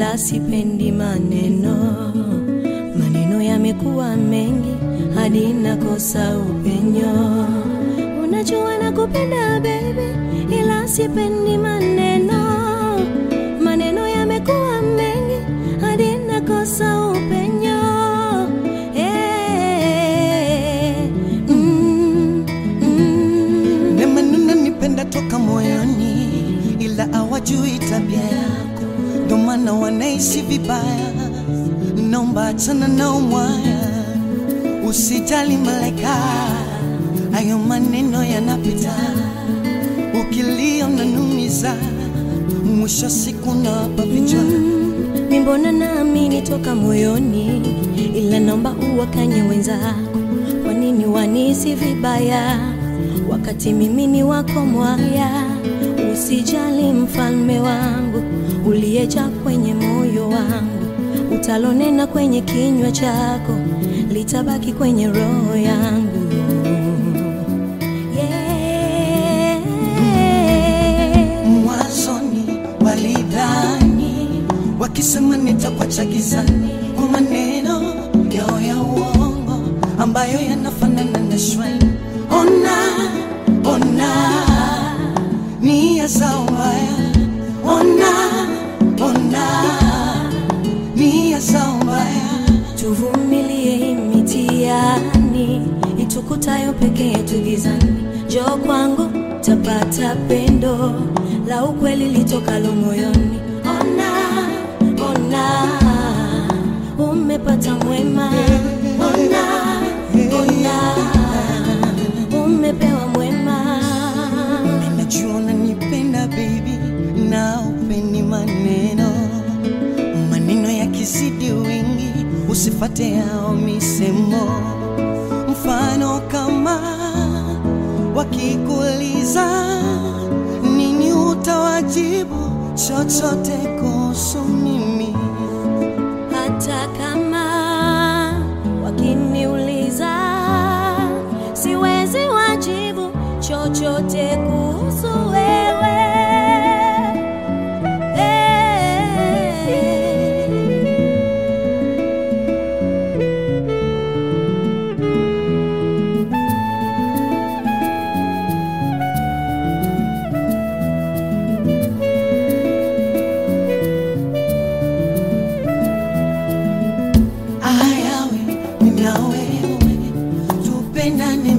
ila sipendi maneno. Maneno yamekuwa mengi hadi nakosa upenyo. Unajua nakupenda baby, ila sipendi maneno. Maneno yamekuwa mengi hadi nakosa upenyo. Eh, mm, mm. Na maneno nipenda toka moyoni, ila hawajui tabia yako, ndo maana wanaishi vibaya. Naomba achana nao mwaya, usijali malaika, hayo maneno yanapita, ukilia unanumiza, mwisho siku nawapa vichwa Mi mbona naamini toka moyoni, ila naomba uwakanye wenzako. Kwa nini wanisi vibaya wakati mimi ni wako mwaya? Usijali mfalme wangu, uliyeja kwenye moyo wangu, utalonena kwenye kinywa chako, litabaki kwenye roho yangu. Yeah. Mwanzoni walidhani wakisema nitakuacha gizani kwa maneno yao ya uongo ambayo yanafanana na shwai. Ona, ona nia zao mbaya, ona, ona nia zao mbaya. tuvumilie hii mitihani itukutayo peke yetu gizani. Njoo kwangu tapata pendo la ukweli litokalo moyoni. Ona, ona, umepata mwema. Ona, ona, umepewa mwema. Najua unanipenda baby, na upeni maneno maneno yakizidi wingi, usifate yao misemo. Mfano kama wakikuuliza nini, utawajibu chochote kuhusu mimi. hata kama wakiniuliza siwezi wajibu chochote kuhusu wewe Ayawe nina wewe, tupendane